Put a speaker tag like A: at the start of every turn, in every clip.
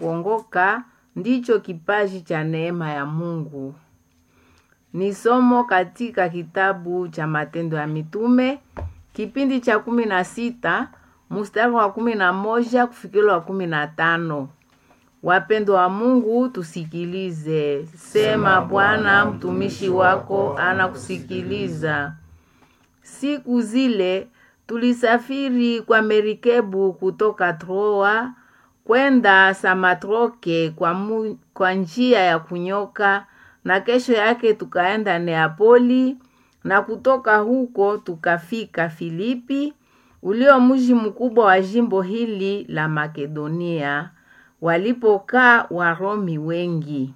A: kuongoka ndicho kipaji cha neema ya Mungu. Ni somo katika kitabu cha Matendo ya Mitume kipindi cha kumi na sita mstari wa kumi na moja kufikira wa kumi na tano. Wapendwa wa Mungu, tusikilize. Sema Bwana, mtumishi wako anakusikiliza. Siku zile tulisafiri kwa merikebu kutoka Troa kwenda Samatroke kwa, mu, kwa njia ya kunyoka, na kesho yake tukaenda Neapoli, na kutoka huko tukafika Filipi, ulio mji mkubwa wa jimbo hili la Makedonia, walipokaa Waromi wengi.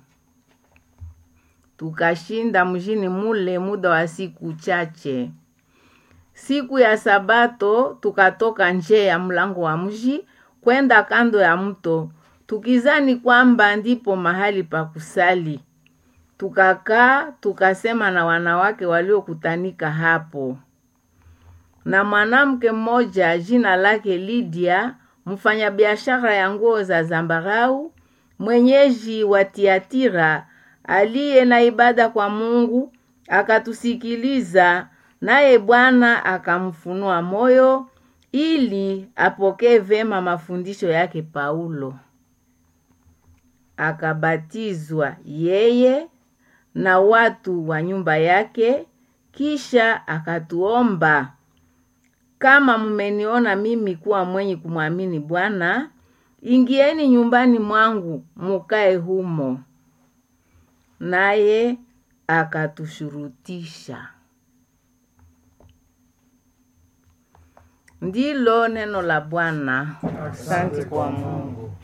A: Tukashinda mjini mule muda wa siku chache. Siku ya Sabato tukatoka nje ya mlango wa mji kwenda kando ya mto, tukizani kwamba ndipo mahali pa kusali. Tukakaa tukasema na wanawake waliokutanika hapo. Na mwanamke mmoja jina lake Lydia, mfanyabiashara ya nguo za zambarau, mwenyeji wa Tiatira, aliye na ibada kwa Mungu, akatusikiliza, naye Bwana akamfunua moyo ili apokee vema mafundisho yake Paulo. Akabatizwa yeye na watu wa nyumba yake, kisha akatuomba, kama mmeniona mimi kuwa mwenye kumwamini Bwana, ingieni nyumbani mwangu mukae humo. Naye akatushurutisha. Ndilo neno la Bwana. Asante kwa Mungu.